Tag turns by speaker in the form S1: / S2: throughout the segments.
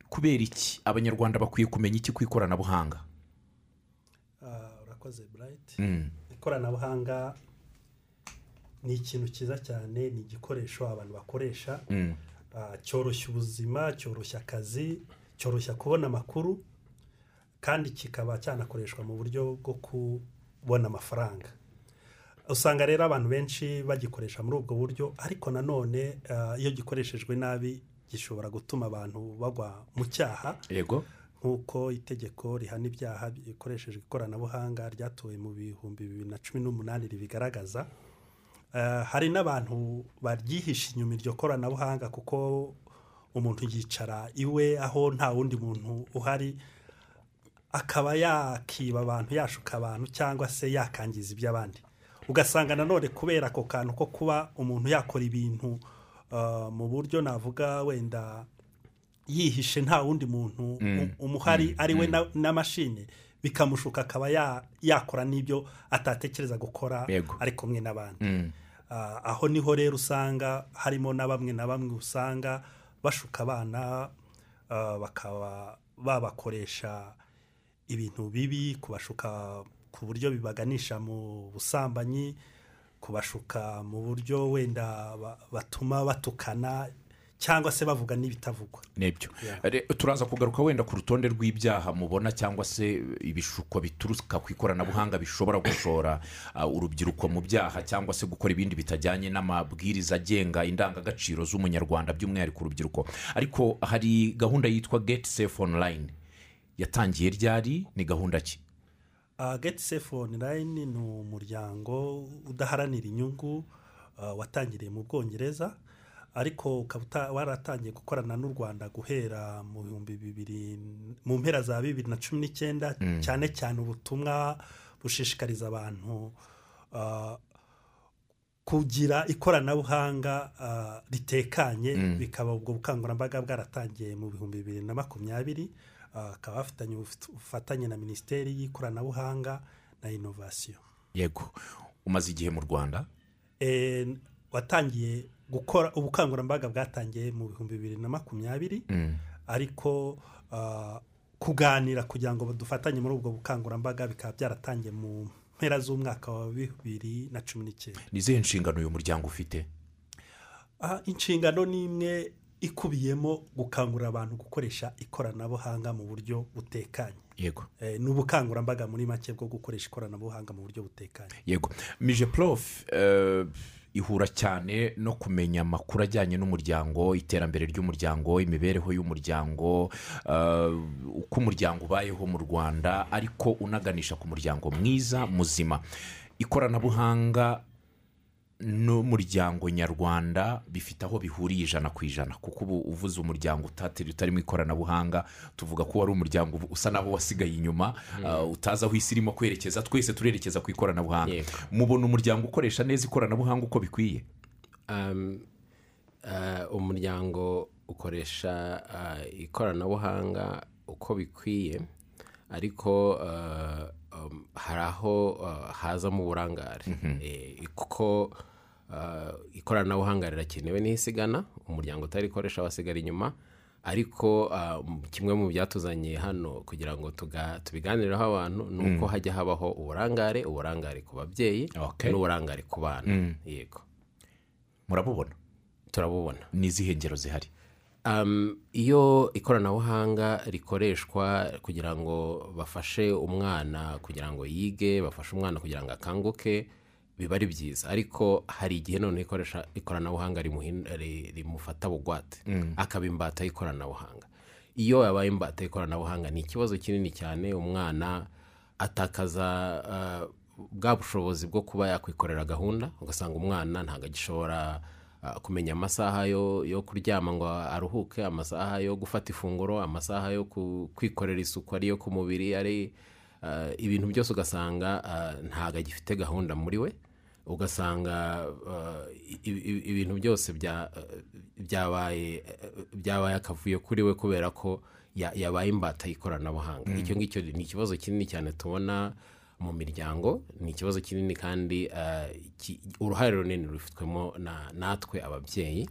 S1: kubera iki abanyarwanda bakwiye kumenya iki ku ikoranabuhanga
S2: Ah, urakoze burayiti
S1: Mm.
S2: ikoranabuhanga ni ikintu cyiza cyane ni igikoresho abantu bakoresha
S1: Mm.
S2: Ah, cyoroshya ubuzima cyoroshya akazi cyoroshya kubona amakuru kandi kikaba cyanakoreshwa mu buryo bwo kubona amafaranga usanga rero abantu benshi bagikoresha muri ubwo buryo ariko nanone ah, iyo gikoreshejwe nabi gishobora gutuma abantu bagwa mu cyaha
S1: yego
S2: nk'uko itegeko rihana ibyaha bikoreshejwe ikoranabuhanga ryatowe mu bihumbi bibiri na cumi n'umunani ribigaragaza Eh, hari n'abantu baryihisha inyuma iryo koranabuhanga kuko umuntu yicara iwe aho nta wundi muntu uhari akaba yakiba abantu yashuka abantu cyangwa se yakangiza iby'abandi ugasanga nanone kubera ako kantu ko kuba umuntu yakora ibintu eh, mu buryo navuga wenda yihishe nta wundi muntu u- umuhari ari we na- na mashini bikamushuka akaba ya- yakora n'ibyo atatekereza gukora
S1: Yego.
S2: ari kumwe n'abandi
S1: Mm.
S2: Ah, aho niho rero usanga harimo na bamwe na bamwe usanga bashuka abana ah, bakaba babakoresha ibintu bibi kubashuka ku buryo bibaganisha mu busambanyi kubashuka mu buryo wenda ba- batuma batukana cyangwa se bavuga n'ibitavugwa
S1: nibyo
S2: Yeah.
S1: Re- turaza kugaruka wenda ku rutonde rw'ibyaha mubona cyangwa se ibishuko bituruka ku ikoranabuhanga bishobora gushora ah, urubyiruko mu byaha cyangwa se gukora ibindi bitajyanye n'amabwiriza agenga indangagaciro z'umunyarwanda by'umwihariko urubyiruko ariko hari gahunda yitwa geti sefu onurayini yatangiye ryari ni gahunda ki
S2: geti sefu onurayini ni umuryango udaharanira inyungu ah, watangiriye mu bwongereza ariko ukaba uta- waratangiye gukorana n'u rwanda guhera mu bihumbi bibiri mu mpera za bibiri na cumi n'icyenda cyane cyane ubutumwa bushishikariza abantu ah, kugira ikoranabuhanga ah, ritekanye bikaba ubwo bukangurambaga bwaratangiye mu bihumbi bibiri na makumyabiri ah, bakaba bafitanye ubufit- ubufatanye na minisiteri y'ikoranabuhanga na inovasiyo
S1: yego umaze igihe mu rwanda
S2: Eh, watangiye gukora ubukangurambaga bwatangiye mu bihumbi bibiri na makumyabiri
S1: Mm.
S2: ariko ah, kuganira kugira ngo dufatanye muri ubwo bukangurambaga bikaba byaratangiye mu mpera z'umwaka wa bibiri na cumi n'icyenda
S1: ni izihe nshingano uyu muryango ufite
S2: Ah, inshingano ni imwe ikubiyemo gukangurira abantu gukoresha ikoranabuhanga mu buryo butekanye
S1: yego
S2: Eh, ni ubukangurambaga muri make bwo gukoresha ikoranabuhanga mu buryo butekanye
S1: yego mije porofu ihura cyane no kumenya amakuru ajyanye n'umuryango iterambere ry'umuryango imibereho y'umuryango eh, uko umuryango ubayeho mu rwanda ariko unaganisha ku muryango mwiza muzima ikoranabuhanga n'umuryango nyarwanda bifite aho bihuriye ijana ku ijana kuko ubu uvuze umuryango utatiri utarimo ikoranabuhanga tuvuga ko wari umuryango ubu- usa n'aho wasigaye inyuma uh, utazi aho isi irimo kwerekeza twese turerekeza ku ikoranabuhanga
S3: Yego.
S1: mubona umuryango ukoresha neza ikoranabuhanga uko bikwiye
S3: Um, uh, umuryango ukoresha uh, ikoranabuhanga uko bikwiye ariko uh, um, hari aho uh, hazamo uburangare Eh, kuko uh, ikoranabuhanga rirakenewe n'isigana umuryango utarikoresha wasigara inyuma ariko uh, m- kimwe mu byatuzanye hano kugira ngo tuga- tubiganireho abantu ni uko hajya habaho uburangare uburangare ku babyeyi
S1: Okay.
S3: n'uburangare ku bana yego
S1: murabubona
S3: turabubona
S1: ni izihe ngero zihari
S3: Um, iyo ikoranabuhanga rikoreshwa kugira ngo bafashe umwana kugira ngo yige bafashe umwana kugira ngo akanguke biba ari byiza ariko hari igihe noneho ikoresha ikoranabuhanga rimuhin- ri- rimufata bugwate akaba imbata y'ikoranabuhanga iyo yabaye imbata y'ikoranabuhanga ni ikibazo kinini cyane umwana atakaza uh, bwa bushobozi bwo kuba yakwikorera gahunda ugasanga umwana ntabwo agishobora uh, kumenya amasaha yo, yo kuryama ngo aruhuke amasaha yo gufata ifunguro amasaha yo ku- kwikorera isuku ariyo ku mubiri ari uh, ibintu byose ugasanga uh, ntabwo agifite gahunda muri we ugasanga uh, i- i- ibintu byose bya- byabaye byabaye akavuyo kuri we kubera ko ya- yabaye imbata y'ikoranabuhanga icyo ngicyo ni ikibazo kinini cyane tubona mu miryango ni ikibazo kinini kandi uh, ki- uruhare runini rufitwemo na- natwe ababyeyi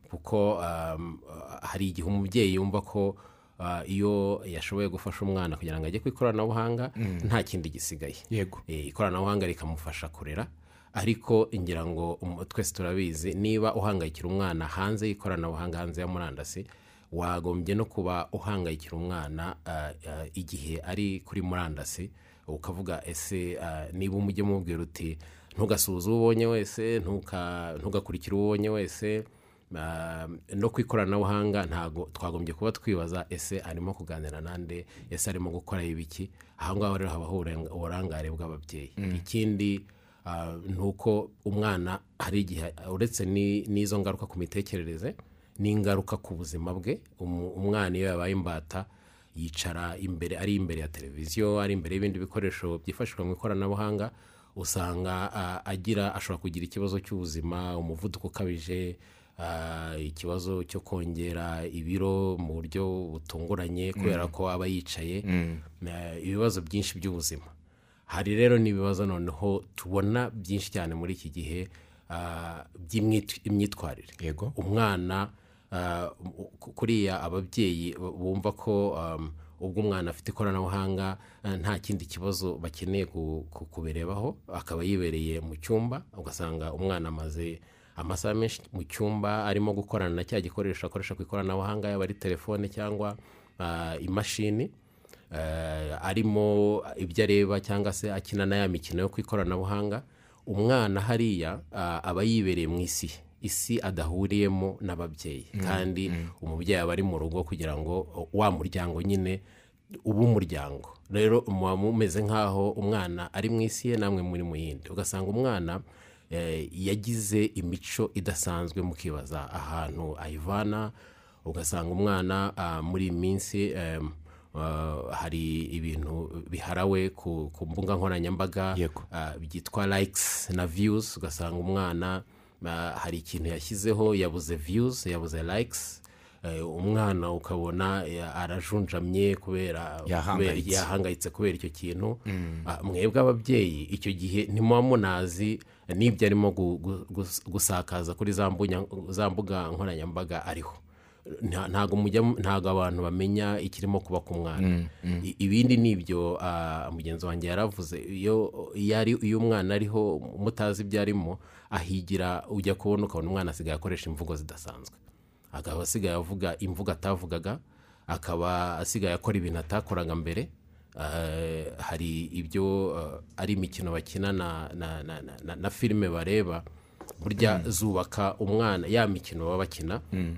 S3: kuko um, uh, hari igihe umubyeyi yumva ko ah, iyo yashoboye gufasha umwana kugira ngo ajye ku ikoranabuhanga nta kindi gisigaye
S1: Yego.
S3: Eh, ikoranabuhanga rikamufasha kurera ariko ngira ngo um- twese turabizi niba uhangayikira umwana hanze y'ikoranabuhanga hanze ya murandasi wagombye no kuba uhangayikira umwana ah, ah, igihe ari kuri murandasi ukavuga ese ah, niba umujye mubwira uti ntugasuhuze uwo ubonye wese ntuka- ntugakurikire uwo ubonye wese Ah, no ku ikoranabuhanga ntago twagombye kuba twibaza ese arimo kuganira nande ese arimo gukora ibiki aha ngaho rero habaho uburenga- uburangare bw'ababyeyi ikindi ah, ni uko umwana hari igihe uretse ni- n'izo ngaruka ku mitekerereze n'ingaruka ku buzima bwe umu- umwana iyo yabaye imbata yicara imbere ari imbere ya televiziyo ari imbere y'ibindi bikoresho byifashishwa mu ikoranabuhanga usanga ah, agira ashobora kugira ikibazo cy'ubuzima umuvuduko ukabije ah, ikibazo cyo kongera ibiro mu buryo butunguranye kubera ko aba yicaye ah, ibibazo byinshi by'ubuzima hari rero n'ibibazo noneho tubona byinshi cyane muri iki gihe ah, by'imyit- imyitwarire
S1: Yego.
S3: umwana ah, ku- kuriya ababyeyi bumva ko um, ubwo umwana afite ikoranabuhanga ah, nta kindi kibazo bakeneye ku- ku- kubirebaho akaba yibereye mu cyumba ugasanga umwana amaze amasaha menshi mu cyumba arimo gukorana na cya gikoresho akoresha ku ikoranabuhanga yaba ari telefone cyangwa ah, imashini eh, arimo ibyo areba cyangwa se akina na ya mikino yo ku ikoranabuhanga umwana hariya ah, aba yibereye mu isi ye. isi adahuriyemo n'ababyeyi kandi umubyeyi aba ari mu rugo kugira ngo o- wa muryango nyine ube umuryango rero muba mumeze nk'aho umwana ari mu isi ye namwe muri mu yindi ugasanga umwana eh, yagize imico idasanzwe mukibaza ahantu ayivana ugasanga umwana ah, muri iyi minsi em, ah, hari ibintu biharawe ku, ku mbuga nkoranyambaga
S1: Yego.
S3: ah, byitwa likes na views ugasanga umwana ah, hari ikintu yashyizeho yabuze views yabuze likes eh, umwana ukabona eh, arajunjamye kubera
S1: Yahangayitse.
S3: kubera- yahangayitse kubera icyo kintu Ah, mwebwe ababyeyi icyo gihe ntimuba munazi n'ibyo arimo gu- gu- gus- gusakaza kuri za mbunya- za mbuga nkoranyambaga ariho Nta- ntago mujya mu- ntago abantu bamenya ikirimo kuba ku mwana I- ibindi ni ibyo ah, mugenzi wanjye yaravuze iyo iyo ari- iyo umwana ariho mutazi ibyo arimo ahigira ujya kubona ukabona umwana asigaye akoresha imvugo zidasanzwe akaba asigaye avuga imvugo atavugaga akaba asigaye akora ibintu atakoraga mbere Eh, hari ibyo eh, ari imikino bakina na, na, na, na, na, na filime bareba burya zubaka umwana ya mikino baba bakina ugasanga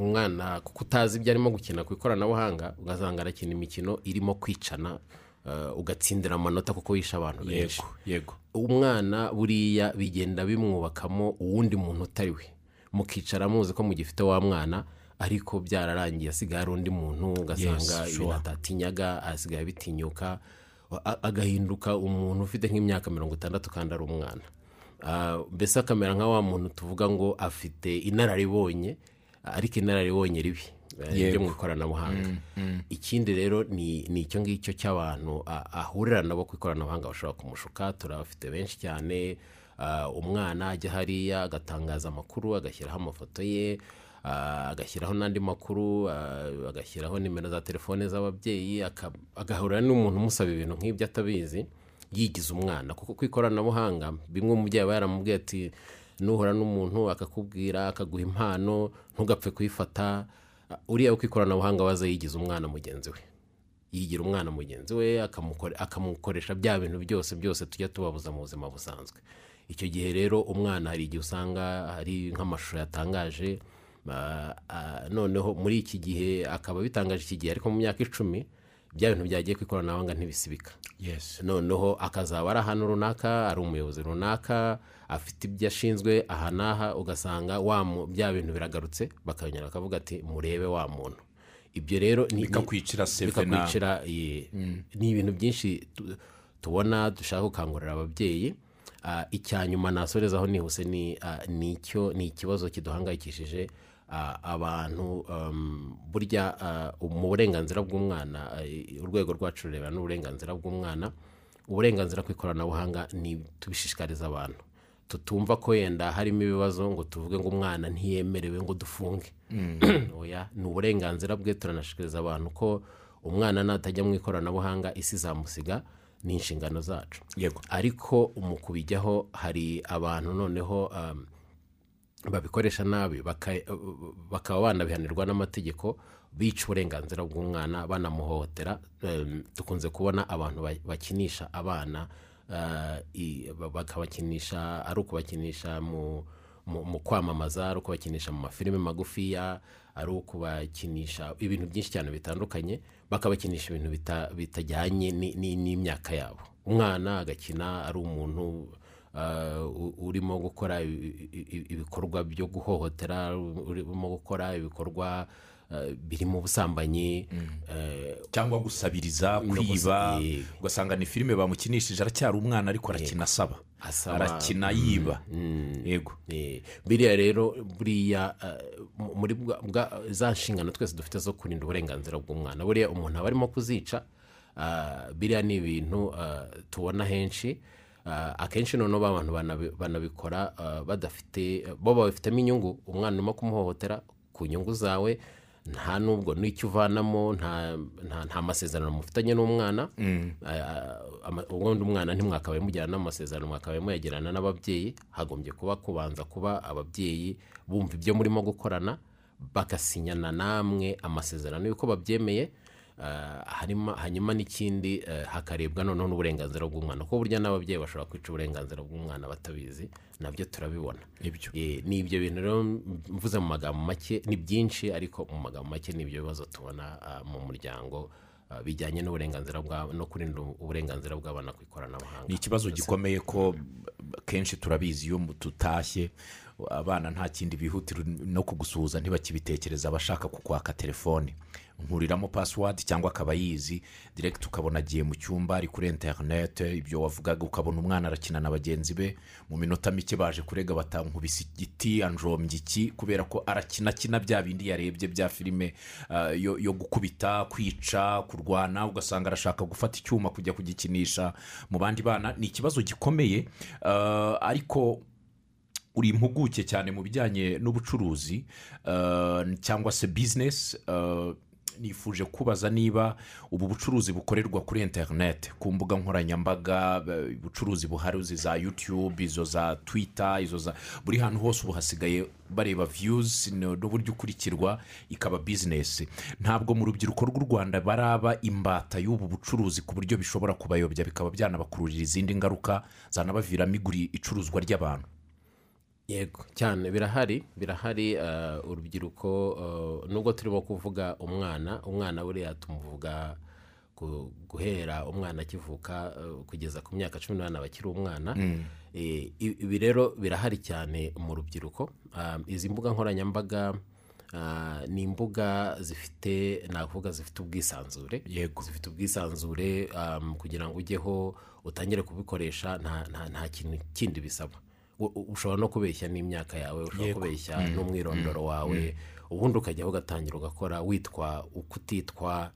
S3: umwana kuko utazi ibyo arimo gukina ku ikoranabuhanga ugasanga arakina imikino irimo kwicana eh, ugatsindira amanota kuko yishe abantu benshi
S1: yego yego
S3: umwana buriya bigenda bimwubakamo uwundi muntu utari we mukicara muzi ko mugifite wa mwana ariko byararangiye asigaye ari undi muntu ugasanga
S1: Yes,
S3: ibintu
S1: sure.
S3: atatinyaga asigaye bitinyuka a- agahinduka umuntu ufite nk'imyaka mirongo itandatu kandi ari umwana Ah, mbese akamera nka wa muntu tuvuga ngo afite inararibonye ariko inararibonye ribi eh, ryo mu ikoranabuhanga ikindi rero ni ni icyo ngicyo cy'abantu a- ahurira nabo ku ikoranabuhanga bashobora kumushuka turabafite benshi cyane Ah, umwana ajya hariya agatangaza amakuru agashyiraho amafoto ye ah, agashyiraho n'andi makuru ah, agashyiraho nimero za telefone z'ababyeyi aka- agahura n'umuntu umusaba ibintu nk'ibyo atabizi yigize umwana kuko ku ikoranabuhanga bimwe umubyeyi aba yaramubwiye ati nuhura n'umuntu akakubwira akaguha impano ntugapfe kuyifata uriya wo ku ikoranabuhanga waza yigize umwana mugenzi we yigira umwana mugenzi we akamukore- akamukoresha bya bintu byose byose tujya tubabuza mu buzima busanzwe icyo gihe rero umwana hari igihe usanga hari nk'amashusho yatangaje ah, ah, noneho muri iki gihe akaba bitangaje iki gihe ariko mu myaka icumi bya bintu byagiye ku ikoranabuhanga ntibisibika
S1: yesi
S3: noneho akazaba ari ahantu runaka ari umuyobozi runaka afite ibyo ashinzwe aha n'aha ugasanga wa mu- bya bintu biragarutse bakanyura bakavuga ati murebe wa muntu ibyo rero ni- ni-
S1: bikakwicira seve na
S3: bikakwicira ye. ni ibintu byinshi tu- tubona dushaka gukangurira ababyeyi Ah, icya nyuma nasorezaho nihuse ni ah, ni icyo- ni ikibazo kiduhangayikishije ah, abantu um, burya ah, mu burenganzira bw'umwana ah, urwego rwacu rureba n'uburenganzira bw'umwana uburenganzira ku ikoranabuhanga ni tubishishikariza abantu tutumva ko yenda harimo ibibazo ngo tuvuge ngo umwana ntiyemerewe ngo dufunge oya ni uburenganzira bwe turanashikiriza abantu ko umwana natajya mu ikoranabuhanga isi izamusiga ni inshingano zacu
S1: yego
S3: ariko mu kubijyaho hari abantu noneho um, babikoresha nabi baka- bakaba banabihanirwa n'amategeko bica uburenganzira bw'umwana banamuhohotera um, dukunze kubona abantu ba- bakinisha abana uh, i- ba- bakabakinisha ari ukubakinisha mu mu mu kwamamaza ari ukubakinisha mu mafilime magufiya ari ukubakinisha ibintu byinshi cyane bitandukanye bakabakinisha ibintu bita- bitajyanye ni- ni- n'imyaka yabo umwana agakina ari umuntu uh, u- urimo gukora i- i- i- ibikorwa byo guhohotera urimo gukora ibikorwa uh, birimo ubusambanyi eh,
S1: cyangwa gusabiriza
S3: No
S1: kwiba
S3: gusa- yego.
S1: ugasanga ni filime bamukinishije aracyari umwana ariko arakina asaba
S3: asaba-
S1: arakina yiba yego
S3: Eh, biriya rero buriya eh, mu- muri bwa- bwa- za nshingano twese dufite zo kurinda uburenganzira bw'umwana buriya umuntu aba arimo kuzica ah, biriya ni ibintu ah, tubona henshi Ah, akenshi noneho ba bantu banabi- banabikora ah, badafite bo babifitemo inyungu umwana urimo kumuhohotera ku nyungu zawe nta nubwo n'icyo uvanamo nta, nta, nta masezerano mufitanye n'umwana Ah, ama- ubundi umwana ntimwakabaye mugirana amasezerano mwakabaye muyagirana n'ababyeyi hagombye kuba kubanza kuba ababyeyi bumva ibyo murimo gukorana bagasinyana namwe amasezerano y'uko babyemeye Ah, harimo hanyuma n'ikindi eh, hakarebwa noneho n'uburenganzira bw'umwana kuko burya n'ababyeyi bashobora kwica uburenganzira bw'umwana batabizi nabyo turabibona
S1: Nibyo.
S3: Eh, ni ibyo bintu rero mvuze mu magambo make ni byinshi ariko mu magambo make ni ibyo bibazo tubona ah, mu muryango ah, bijyanye n'uburenganzira bwa no kurinda uburenganzira bw'abana ku ikoranabuhanga
S1: ni ikibazo gikomeye ko kenshi turabizi iyo tutashye abana nta kindi bihutira no kugusuhuza ntibakibitekereza abashaka kukwaka telefone nkuriramo pasiwadi cyangwa akaba yizi direkiti ukabona agiye mu cyumba ari kuri interinete ibyo wavugaga ukabona umwana arakina na bagenzi be mu minota mike baje kurega batankubise igiti anjombye iki kubera ko arakina akina bya bindi yarebye bya filime ah, yo yo gukubita kwica kurwana ugasanga arashaka gufata icyuma kujya kugikinisha mu bandi bana ni ikibazo gikomeye ah, ariko uri impuguke cyane mu bijyanye n'ubucuruzi eh, cyangwa se bizinesi eh, nifuje kubaza niba ubu bucuruzi bukorerwa kuri interineti ku mbuga nkoranyambaga eh, ubucuruzi buharuzi za yutube izo za twita izo za buri hantu hose ubu hasigaye bareba viyuzi n'uburyo ukurikirwa ikaba bizinesi ntabwo mu rubyiruko rw'u rwanda baraba imbata y'ubu bucuruzi ku buryo bishobora kubayobya bikaba byanabakururira izindi ngaruka zanabaviramo iguri icuruzwa ry'abantu
S3: yego cyane birahari birahari ah, urubyiruko ah, nubwo turimo kuvuga umwana umwana buriya tumuvuga gu- guhera umwana akivuka ah, kugeza ku myaka cumi n'umunani aba akiri umwana Eh, i- ibi rero birahari cyane mu rubyiruko Ah, izi mbuga nkoranyambaga ah, ni imbuga zifite nakuvuga zifite ubwisanzure
S1: yego
S3: zifite ubwisanzure um, kugira ngo ujyeho utangire kubikoresha nta, nta, nta kintu kindi bisaba U- u- ushobora no kubeshya n'imyaka yawe ushobora kubeshya n'umwirondoro wawe ubundi ukajyaho ugatangira ugakora witwa uko utitwa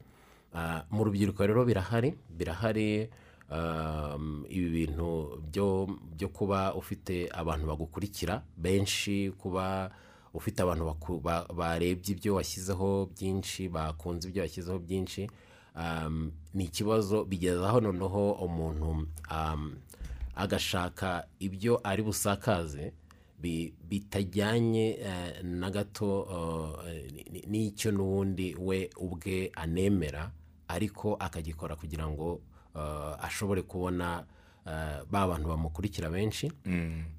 S3: Ah, mu rubyiruko rero birahari birahari um, ibi bintu byo byo kuba ufite abantu bagukurikira benshi kuba ufite abantu baku- ba- barebye ibyo washyizeho byinshi bakunze ibyo washyizeho byinshi um, ni ikibazo bigeza aho noneho umuntu um, agashaka ibyo ari busakaze bi- bitajyanye eh, na gato eh, ni- ni- n'icyo n'ubundi we ubwe anemera ariko akagikora kugira ngo eh, ashobore kubona eh, ba bantu bamukurikira benshi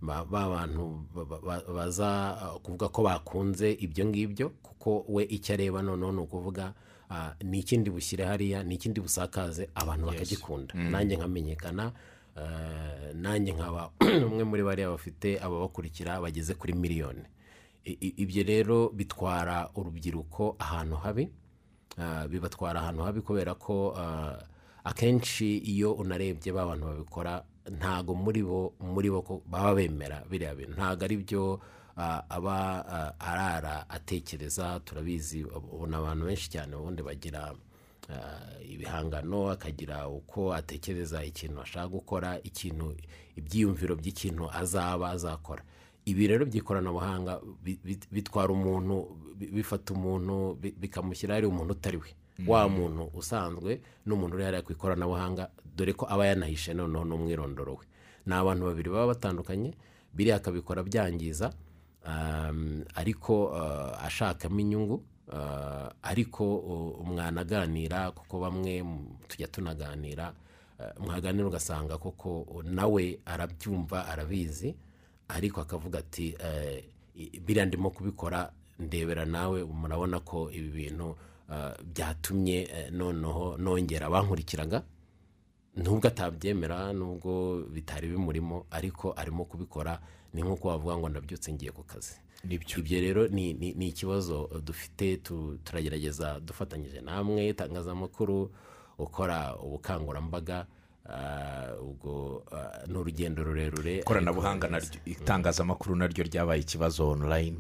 S3: ba ba bantu ba- ba- ba- baza eh, kuvuga ko bakunze ibyo ngibyo kuko we icyo areba noneho ni ukuvuga ah, ni ikindi bushyire hariya ni ikindi busakaze abantu bakagikunda nanjye nkamenyekana eh, nanjye nkaba umwe muri bariya bafite ababakurikira bageze kuri miliyoni I- i- ibyo rero bitwara urubyiruko ahantu habi Ah, bibatwara ahantu habi kubera ko ah, akenshi iyo unarebye ba bantu babikora ntago muri bo muri bo ko baba bemera biriya bintu ntago ari byo ah, aba ah, arara atekereza turabizi ubona abantu benshi cyane ubundi bagira ah, ibihangano akagira uko atekereza ikintu ashaka gukora ikintu ibyiyumviro by'ikintu azaba azakora ibi rero by'ikoranabuhanga bi- bi- bitwara umuntu bi- bifata umuntu bi- bikamushyira ari umuntu utari we wa muntu usanzwe n'umuntu uri hariya ku ikoranabuhanga dore ko aba yanahishe noneho n'umwirondoro we ni abantu babiri baba batandukanye biriya akabikora byangiza um, ariko uh, ashakamo inyungu uh, ariko uh, umwana aganira kuko bamwe mu- tujya tunaganira uh, mwaganira ugasanga koko uh, nawe arabyumva arabizi ariko akavuga ati eh, i- biriya ndimo kubikora ndebera nawe murabona ko ibi bintu uh, byatumye eh, noneho nongera abankurikiraga nubwo atabyemera nubwo bitari bimurimo ariko arimo kubikora ni nk'uko wavuga ngo ndabyutse ngiye ku kazi
S1: nibyo
S3: ibyo rero ni ni- ni ikibazo dufite tu- turagerageza dufatanyije namwe itangazamakuru gukora ubukangurambaga ah, ubwo ah, ni urugendo rurerure
S1: ikoranabuhanga naryo itangazamakuru naryo ryabaye ikibazo online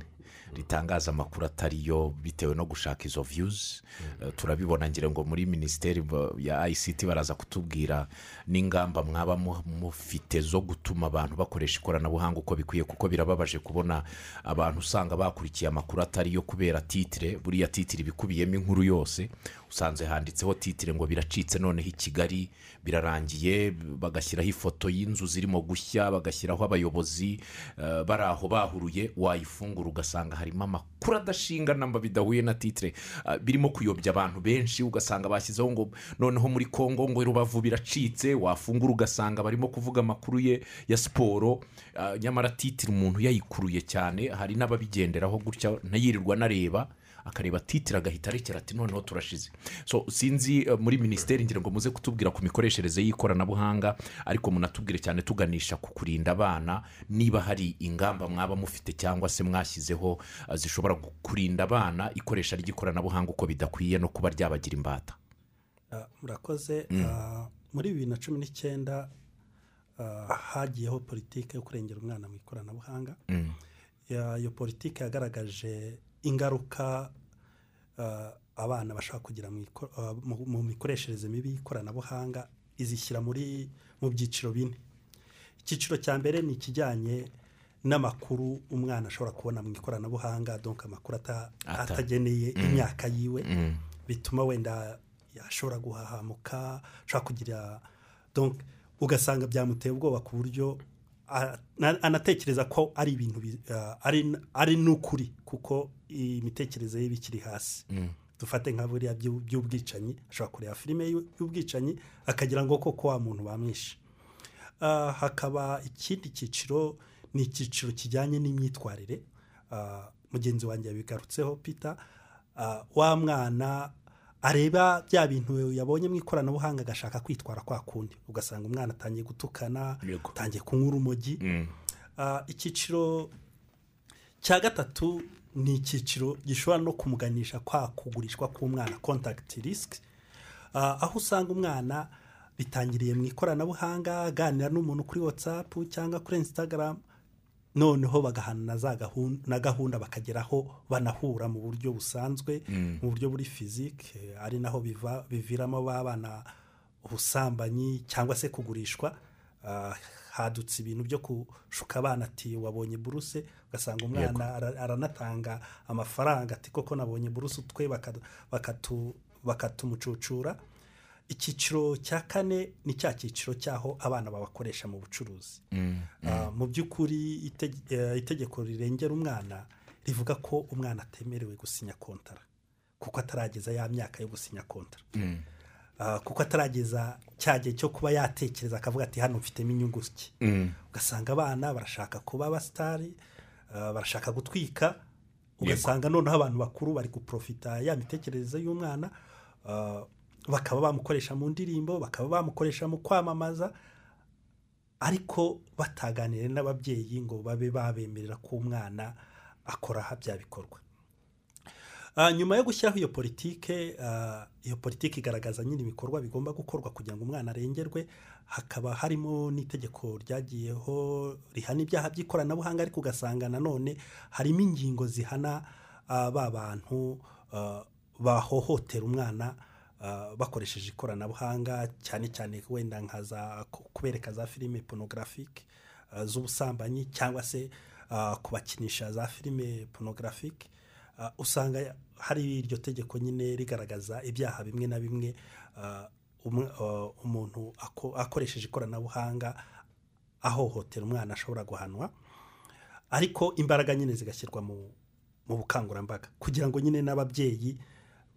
S1: ritangaza amakuru atariyo bitewe no gushaka izo views Eh, turabibona ngira ngo muri minisiteri ba- ya ICT baraza kutubwira n'ingamba mwaba mu- mufite zo gutuma abantu bakoresha ikoranabuhanga uko bikwiye kuko birababaje kubona abantu usanga bakurikiye amakuru atariyo kubera titire buriya titire ibikubiyemo inkuru yose usanze handitseho titire ngo biracitse noneho i Kigali birarangiye bagashyiraho ifoto y'inzu zirimo gushya bagashyiraho abayobozi eh, bari aho bahuruye wayifungura ugasanga harimo amakuru adashinga namba bidahuye na titire eh, birimo kuyobya abantu benshi ugasanga bashyizeho ngo noneho muri kongo ngo rubavu biracitse wafungura ugasanga barimo kuvuga amakuru ye ya siporo eh, nyamara titire umuntu yayikuruye cyane hari n'ababigenderaho gutya ntayirirwa nareba akareba titire agahita arekera ati noneho turashize so sinzi eh, muri minisiteri ngira ngo muze kutubwira ku mikoreshereze y'ikoranabuhanga ariko munatubwire cyane tuganisha ku kurinda abana niba hari ingamba mwaba mufite cyangwa se mwashyizeho eh, zishobora gu- kurinda abana ikoresha ry'ikoranabuhanga uko bidakwiye no kuba ryabagira imbata
S2: Ah, murakoze Ah, muri bibiri na cumi n'icyenda ah, hagiyeho politiki yo kurengera umwana mu ikoranabuhanga Ya- iyo politiki yagaragaje ingaruka ah, abana bashaka kugira mu iko- ah, mu- mu mikoreshereze mibi y'ikoranabuhanga izishyira muri mu byiciro bine icyiciro cya mbere ni ikijyanye n'amakuru umwana ashobora kubona mu ikoranabuhanga donka amakuru ata-
S1: Ata-
S2: atageneye imyaka yiwe bituma wenda yashobora guhahamuka ashobora kugira donc ugasanga byamuteye ubwoba ku buryo a- na- anatekereza ko ari ibintu bi- ah, ari n- ari n'ukuri kuko imitekerereze ye bikiri hasi dufate nka buriya by'u- by'ubwicanyi ashobora kureba filime y'u- y'ubwicanyi akagira ngo koko wa muntu bamwishe Ah, hakaba ikindi cyiciro ni icyiciro kijyanye n'imyitwarire Ah, mugenzi wanjye yabigarutseho peter Ah, wa mwana areba bya bintu yabonye mu ikoranabuhanga agashaka kwitwara kwa kundi ugasanga umwana atangiye gutukana
S1: Yego.
S2: atangiye kunywa urumogi Ah, icyiciro cya gatatu ni icyiciro gishobora no kumuganisha kwa kugurishwa k'umwana contact risk Ah, aho usanga umwana bitangiriye mu ikoranabuhanga aganira n'umuntu kuri whatsapp cyangwa kuri instagram noneho bagahana na za gahunda na gahunda bakageraho banahura mu buryo busanzwe mu buryo buri fizike ari naho biva- biviramo ba bana ubusambanyi cyangwa se kugurishwa Ah, hadutse ibintu byo kushuka abana ati wabonye buruse ugasanga umwana ara- aranatanga amafaranga ati koko nabonye buruse utwe bakatu- bakatu- bakatumucucura icyiciro cya kane ni cya cyiciro cy'aho abana babakoresha mu bucuruzi Ah, mu by'ukuri iteg- eh, itegeko rirengera umwana rivuga ko umwana atemerewe gusinya kontara kuko atarageza ya myaka yo gusinya kontara Ah, kuko atarageza cya gihe cyo kuba yatekereza akavuga ati hano mfitemo inyungu ki ugasanga abana barashaka kuba abasitari ah, barashaka gutwika ugasanga noneho abantu bakuru bari guprofita ya mitekerereze y'umwana ah, bakaba bamukoresha mu ndirimbo bakaba bamukoresha mu kwamamaza ariko bataganiriye n'ababyeyi ngo babe babemerera ko umwana akora aha bya bikorwa Ah, nyuma yo gushyiraho iyo politike ah, iyo politike igaragaza nyine ibikorwa bigomba gukorwa kugira ngo umwana arengerwe hakaba harimo n'itegeko ryagiyeho rihana ibyaha by'ikoranabuhanga ariko ugasanga nanone harimo ingingo zihana ah, ba bantu ah, bahohotera umwana ah, bakoresheje ikoranabuhanga cyane cyane wenda nka za ku- kubereka za filime porunogarafique ah, z'ubusambanyi cyangwa se ah, kubakinisha za filime porunogarafique Ah, usanga hari iryo tegeko nyine rigaragaza ibyaha bimwe na bimwe ah, umwe- ah, umuntu ako- akoresheje ikoranabuhanga ahohotera umwana ashobora guhanwa ariko imbaraga nyine zigashyirwa mu mu bukangurambaga kugira ngo nyine n'ababyeyi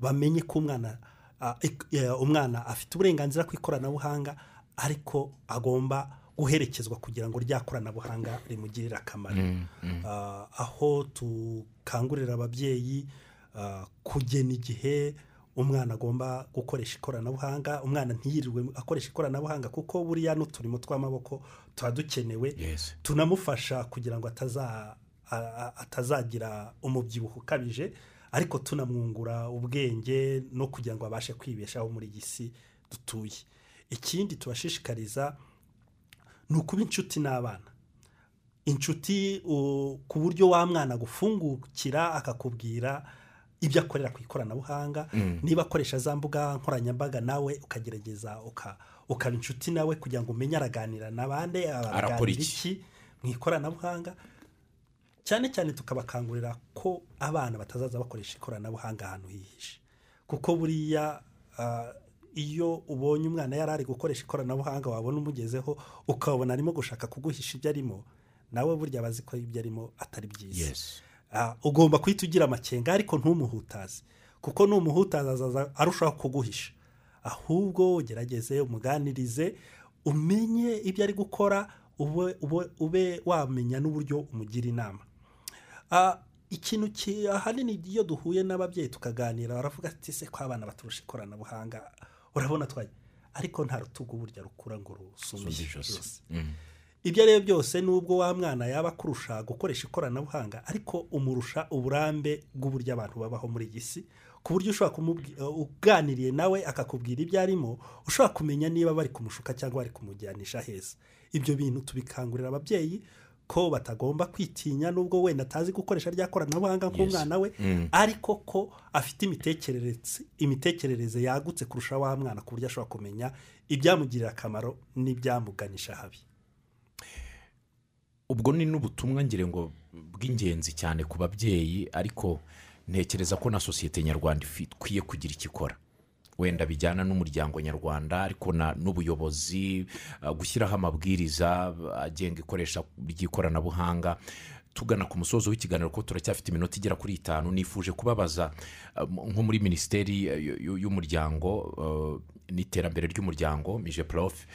S2: bamenye ko umwana ah, ik- eh, umwana afite uburenganzira ku ikoranabuhanga ariko agomba guherekezwa kugira ngo rya koranabuhanga rimugirire akamaro Ah, aho tukangurira ababyeyi ah, kugena igihe umwana agomba gukoresha ikoranabuhanga umwana ntiyirirwe akoresha ikoranabuhanga kuko buriya n'uturimo tw'amaboko tuba dukenewe
S1: Yes.
S2: tunamufasha kugira ngo ataza- a- a- atazagira umubyibuho ukabije ariko tunamwungura ubwenge no kugira ngo abashe kwibeshaho muri iyi si dutuye ikindi tubashishikariza ni ukuba inshuti n'abana inshuti u- ku buryo wa mwana agufungukira akakubwira ibyo akorera ku ikoranabuhanga niba akoresha za mbuga nkoranyambaga nawe ukagerageza uka- ukaba inshuti nawe kugira ngo umenye araganira na bande
S1: Arakora
S2: araganira
S1: iki?
S2: iki mu ikoranabuhanga cyane cyane tukabakangurira ko abana batazaza bakoresha ikoranabuhanga ahantu hihishe kuko buriya ah, iyo ubonye umwana yari ari gukoresha ikoranabuhanga wabona umugezeho ukabona arimo gushaka kuguhisha ibyo arimo nawe burya aba azi ko ibyo arimo atari byiza
S1: Yes.
S2: Ah, ugomba guhita ugira amakenga ariko ntumuhutaze kuko numuhutaza azaza arushaho kuguhisha ahubwo ugerageze umuganirize umenye ibyo ari gukora ube, ube, ube wamenya n'uburyo umugira inama Ah, ikintu ki- ahanini iyo duhuye n'ababyeyi tukaganira baravuga ati se ko abana baturusha ikoranabuhanga urabona twaye ariko nta rutugu burya rukura ngo rusume ijosi ibyo ari byo byose nubwo wa mwana yaba akurusha gukoresha ikoranabuhanga ariko umurusha uburambe bw'uburyo abantu babaho muri iyi si ku buryo ushobora kumubwi- uh, uganiriye nawe akakubwira ibyo arimo ushobora kumenya niba bari kumushuka cyangwa bari kumujyanisha heza ibyo bintu tubikangurira ababyeyi ko batagomba kwitinya nubwo wenda atazi gukoresha rya koranabuhanga nk'umwana we ariko ko afite imitekerereze imitekerereze yagutse kurusha wa mwana ku buryo ashobora kumenya ibyamugirira akamaro n'ibyamuganisha habi
S1: ubwo ni n'ubutumwa ngira ngo bw'ingenzi cyane ku babyeyi ariko ntekereza ko na sosiyete nyarwanda ifi- ikwiye kugira icyo ikora wenda bijyana n'umuryango nyarwanda ariko na- n'ubuyobozi uh, gushyiraho amabwiriza agenga ikoresha ry'ikoranabuhanga tugana ku musozo w'ikiganiro ko turacyafite iminota igera kuri itanu nifuje kubabaza uh, m- nko muri minisiteri uh, y- y- y'umuryango uh, n'iterambere ry'umuryango mije prof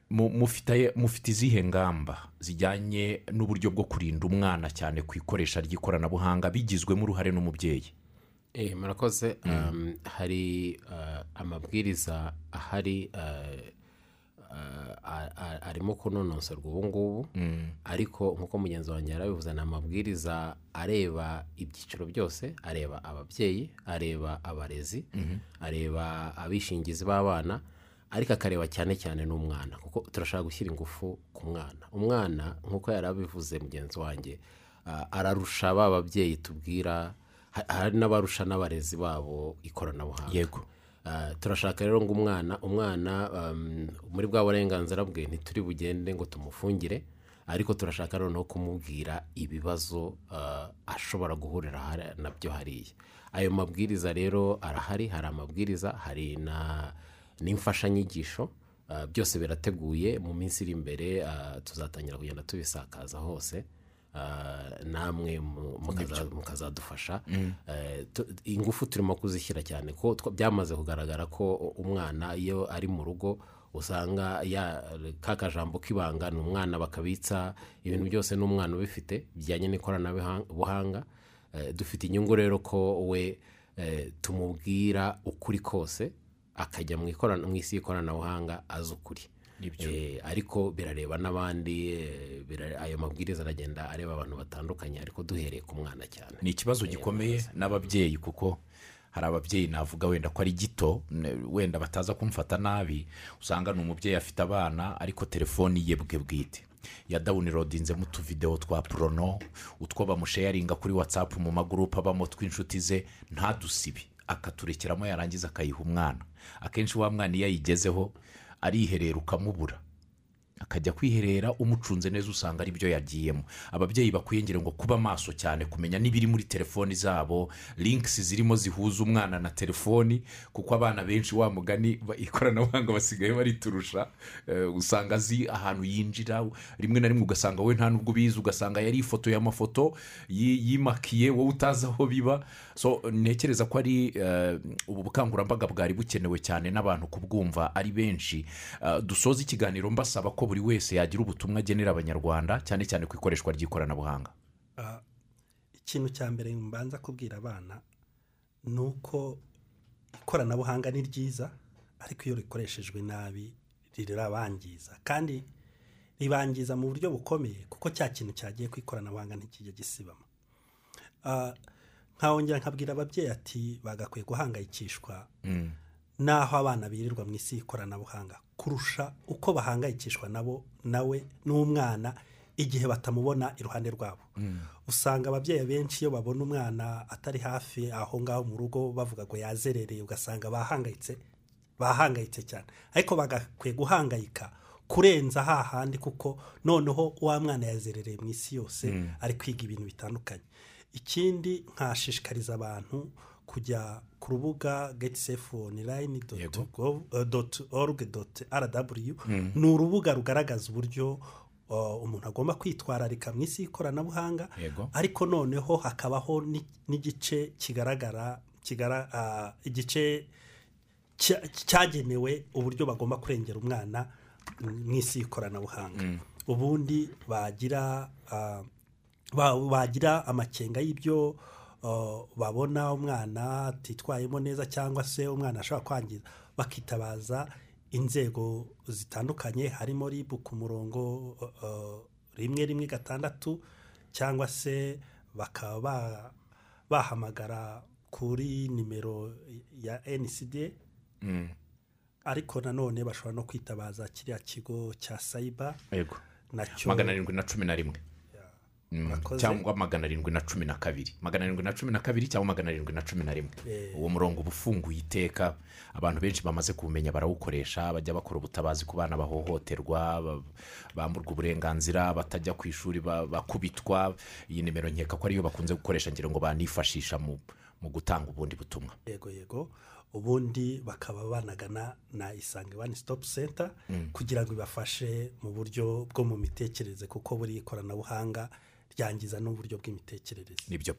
S1: mu- mufitaye- mufite izihe ngamba zijyanye n'uburyo bwo kurinda umwana cyane ku ikoresha ry'ikoranabuhanga bigizwemo uruhare n'umubyeyi
S3: Eh, murakoze Um, hari uh, amabwiriza ahari uh, uh, a- a- arimo kunonosorwa ubu ngubu ariko nk'uko mugenzi wanjye yarabivuze ni amabwiriza areba ibyiciro byose areba ababyeyi areba abarezi areba abishingizi b'abana ariko akareba cyane cyane n'umwana kuko turashaka gushyira ingufu ku mwana umwana nk'uko yari abivuze mugenzi wanjye ah, ararusha ba babyeyi tubwira ha- hari n'abarusha n'abarezi babo ikoranabuhanga
S1: Yego.
S3: Ah, turashaka rero ngo umwana umwana um, muri bwa burenganzira bwe ntituri bugende ngo tumufungire ariko turashaka noneho kumubwira ibibazo ah, ashobora guhurira hari- nabyo hariya ayo mabwiriza rero arahari hari amabwiriza hari na n'imfashanyigisho ah, byose birateguye mu minsi iri imbere ah, tuzatangira kugenda tubisakaza hose ah, namwe mu- mukaza- mukazadufasha Eh, tu- ingufu turimo kuzishyira cyane ko twa- byamaze kugaragara ko umwana iyo ari mu rugo usanga ya ka kajambo k'ibanga ni umwana bakabitsa ibintu byose n'umwana ubifite bijyanye n'ikoranabuhanga Eh, dufite inyungu rero ko we eh, tumubwira ukuri kose akajya mu ikorana- mu isi y'ikoranabuhanga azi ukuri Eh, ariko birareba n'abandi eh, bira- ayo mabwiriza aragenda areba abantu batandukanye ariko duhereye ku mwana cyane
S1: ni ikibazo gikomeye n'ababyeyi kuko hari ababyeyi navuga wenda ko ari gito n- wenda bataza kumfata nabi usanga ni umubyeyi afite abana ariko telefoni ye bwe bwite yadawunirodinzemo utuvidewo twa porono utwo bamusheyaringa kuri watsapu mu magurupe abamo tw'inshuti ze ntadusibi akaturekeramo yarangiza akayiha umwana akenshi wa mwana iyo ayigezeho ariherera ukamubura akajya kwiherera umucunze neza usanga ari byo yagiyemo ababyeyi bakwiyongera ngo kuba maso cyane kumenya n'ibiri muri telefoni zabo linkisi zirimo zihuza umwana na telefoni kuko abana benshi wa mugani ba- ikoranabuhanga basigaye bariturusha Eh, usanga azi ahantu yinjira rimwe na rimwe ugasanga we nta n'ubwo ubizi ugasanga yari ifoto y'amafoto yi- yimakiye wowe utazi aho biba so ntekereza ko ari eh, ubu bukangurambaga bwari bukenewe cyane n'abantu kubwumva ari benshi Eh, dusoza ikiganiro mbasaba ko buri wese yagira ubutumwa agenera abanyarwanda cyane cyane ku ikoreshwa ry'ikoranabuhanga
S2: Ah, ikintu cya mbere mbanza kubwira abana ni uko ikoranabuhanga ni ryiza ariko iyo rikoreshejwe nabi rirabangiza kandi ribangiza mu buryo bukomeye kuko cya kintu cyagiye ku ikoranabuhanga ntikijya gisibama Ah, nkahongera nkabwira ababyeyi ati bagakwiye guhangayikishwa n'aho abana birirwa mu isi y'ikoranabuhanga kurusha uko bahangayikishwa nabo nawe n'umwana igihe batamubona iruhande rwabo usanga ababyeyi benshi iyo babona umwana atari hafi aho ngaho mu rugo bavuga ngo yazerereye ugasanga bahangayitse bahangayitse cyane ariko bagakwiye guhangayika kurenza hahandi kuko noneho wa mwana yazerereye mu isi yose ari kwiga ibintu bitandukanye ikindi nkashishikariza abantu kujya ku rubuga geti sefu onurayini
S1: Yego.
S2: doti oruge doti aradaburiyu ni urubuga rugaragaza uburyo uh, umuntu agomba kwitwararika mu isi y'ikoranabuhanga
S1: Yego.
S2: ariko noneho hakabaho ni- n'igice kigaragara kigara ah, igice cya- cyagenewe uburyo bagomba kurengera umwana mu isi y'ikoranabuhanga ubundi bagira ah, ba- bagira amakenga y'ibyo ah, babona umwana atitwayemo neza cyangwa se umwana ashobora kwangiza bakitabaza inzego zitandukanye harimo ribu ku murongo ah, rimwe rimwe gatandatu cyangwa se bakaba ba- bahamagara kuri nimero ya ncd ariko nanone bashobora no kwitabaza kiriya kigo cya sayiba
S1: yego
S2: nacyo
S1: magana arindwi na cumi na rimwe Mm,
S2: Murakoze.
S1: cyangwa magana arindwi na cumi na kabiri magana arindwi na cumi na kabiri cyangwa magana arindwi na cumi na rimwe uwo murongo uba ufunguye iteka abantu benshi bamaze kuwumenya barawukoresha bajya bakora ubutabazi ku bana bahohoterwa ba- bamburwa uburenganzira batajya ku ishuri ba- bakubitwa iyi nimero nkeka ko ariyo bakunze gukoresha ngira ngo banifashisha mu mu gutanga ubundi butumwa
S2: yego yego ubundi bakaba banagana na isange wani sitopu senta kugira ngo ibafashe mu buryo bwo mu mitekerereze kuko buri ikoranabuhanga ryangiza n'uburyo bw'imitekerereze
S1: nibyo